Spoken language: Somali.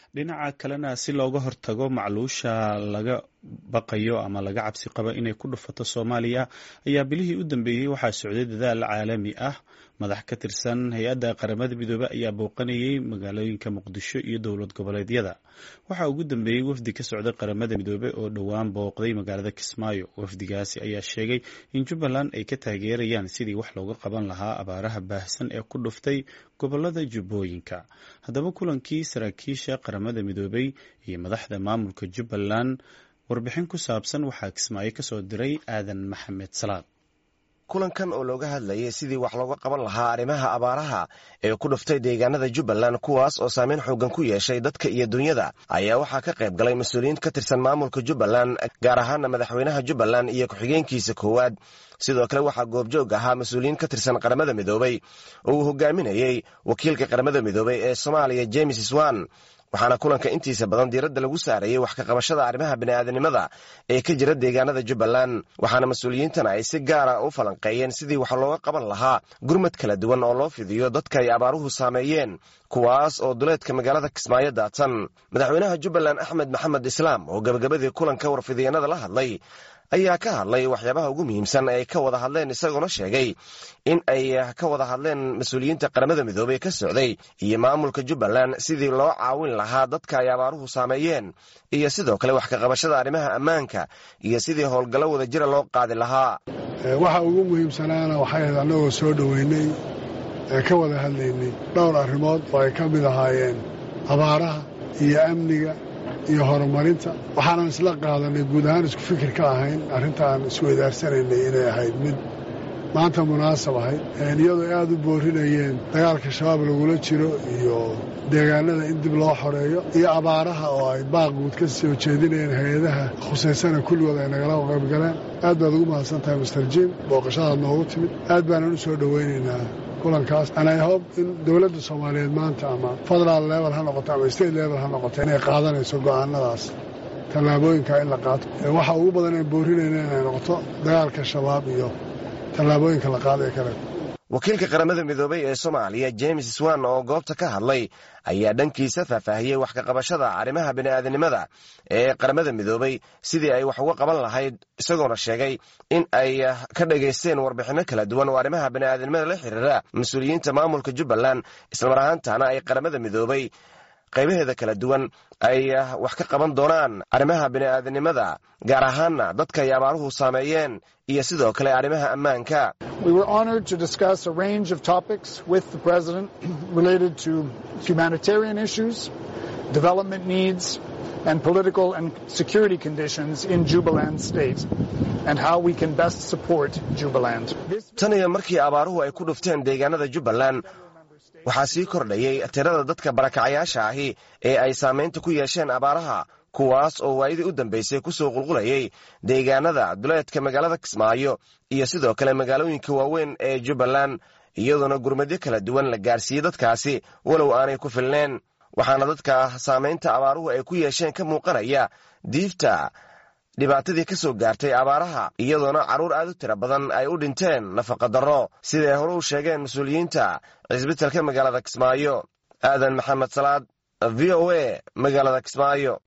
dhinaca kalena si looga hortago macluusha laga baqayo ama laga cabsi qabo inay ku dhufato soomaaliya ayaa bilihii u dambeeyey waxaa socday dadaal caalami ah madax ka tirsan hay-adda qaramada midoobey ayaa booqanayay magaalooyinka muqdisho iyo dowlad goboleedyada waxaa ugu dambeeyey wafdi ka socday qaramada midoobey oo dhowaan booqday magaalada kismaayo wafdigaasi ayaa sheegay in jubbaland ay ka taageerayaan sidii wax looga qaban lahaa abaaraha baahsan ee ku dhuftay gobolada jubbooyinka haddaba kulankii saraakiisha qaramada midoobey iyo madaxda maamulka jubbaland warbixin ku saabsan waxaa kismaayo kasoo diray aadan maxamed salaad kulankan oo looga hadlayay sidii wax looga qaban lahaa arrimaha abaaraha ee ku dhuftay deegaanada jubbaland kuwaas oo saameyn xoogan ku yeeshay dadka iyo dunyada ayaa waxaa ka qayb galay mas-uuliyiin ka tirsan maamulka jubbaland gaar ahaana madaxweynaha jubbaland iyo ku-xigeenkiisa koowaad sidoo kale waxaa goobjoog ahaa mas-uuliyiin ka tirsan qaramada midoobey oo uu hogaaminayey wakiilka qaramada midoobey ee soomaaliya james swan waxaana kulanka intiisa badan diiradda lagu saarayay wax ka qabashada arrimaha bini'aadanimada ee ka jira deegaanada jubbaland waxaana mas-uuliyiintana ay si gaara u falanqeeyeen sidii wax looga qaban lahaa gurmad kala duwan oo loo fidiyo dadka ay abaaruhu saameeyeen kuwaas oo duleedka magaalada kismaayo daadsan madaxweynaha jubbaland axmed maxamed islaam oo gabagabadii kulanka warfidyeenada la hadlay ayaa ka hadlay waxyaabaha ugu muhiimsan ay ka wada hadleen isagoona sheegay in ay ka wada hadleen mas-uuliyiinta qaramada midoobey ka socday iyo maamulka jubbaland sidii loo caawin lahaa dadka ay abaaruhu saameeyeen iyo sidoo kale wax ka qabashada arrimaha ammaanka iyo sidii howlgallo wada jira loo qaadi lahaa waxa ugu muhiimsanaana waxay ahayd annagoo soo dhoweynay ee ka wada hadlaynay dhowr arrimood oo ay ka mid ahaayeen abaaraha iyo amniga iyo horumarinta waxaanan isla qaadanay guud ahaan isku fikir ka ahayn arrintaan isweydaaranaynay inay ahayd mid maanta munaasab ahayd iyadoo aad u boorinayeen dagaalka shabaab lagula jiro iyo deegaanada in dib loo xoreeyo iyo abaaraha oo ay baaqguud ka soo jeedinayeen hay-adaha khusaysana kulligood ay nagala qaybgaleen aad baad ugu mahadsan tahay master jim booqashadaad noogu timid aad baanan u soo dhowaynaynaa kulankaas anay hob in dowladda soomaaliyeed maanta ama federaal level ha noqoto ama state level ha noqoto inay qaadanayso go'aanadaas tallaabooyinka in la qaato waxa ugu badan aan boorinayna inay noqoto dagaalka shabaab iyo tallaabooyinka la qaadae kale wakiilka qaramada midoobey ee soomaaliya james swan oo goobta ka hadlay ayaa dhankiisa faahfaahiyey wax ka qabashada arrimaha bini'aadanimada ee qaramada midoobey sidii ay wax uga qaban lahayd isagoona sheegay in ay ka dhagaysteen warbixinno kala duwan oo arrimaha bini'aadanimada la xiriira mas-uuliyiinta maamulka jubbaland islamar ahaantaana ay qaramada midoobey qaybaheeda kala duwan ay wax ka qaban doonaan arrimaha bini'aadanimada gaar ahaana dadka ay abaaruhu saameeyeen iyo sidoo kale arrimaha ammaanka We were honored to discuss a range of topics with the President related to humanitarian issues, development needs, and political and security conditions in Jubaland State, and how we can best support Jubaland. tan iyo markii abaaruhu ay ku dhufteen deegaanada jubbaland waxaa sii kordhayay tirada dadka barakacayaasha ahi ee ay saamaynta ku yeesheen abaaraha kuwaas oo waayadii u dambaysay ku soo qulqulayay deegaanada duleedka magaalada kismaayo iyo sidoo kale magaalooyinka waaweyn ee jubbaland iyadoona gurmadyo kala duwan la gaarsiiyey dadkaasi walow aanay ku filneen waxaana dadka saamaynta abaaruhu ay ku yeesheen ka muuqanaya diifta dhibaatadii ka soo gaartay abaaraha iyadoona carruur aad u tira badan ay u dhinteen nafaqadarro siday hore u sheegeen mas-uuliyiinta cisbitalka magaalada kismaayo aadan maxamed salaad v o a magaalada kismaayo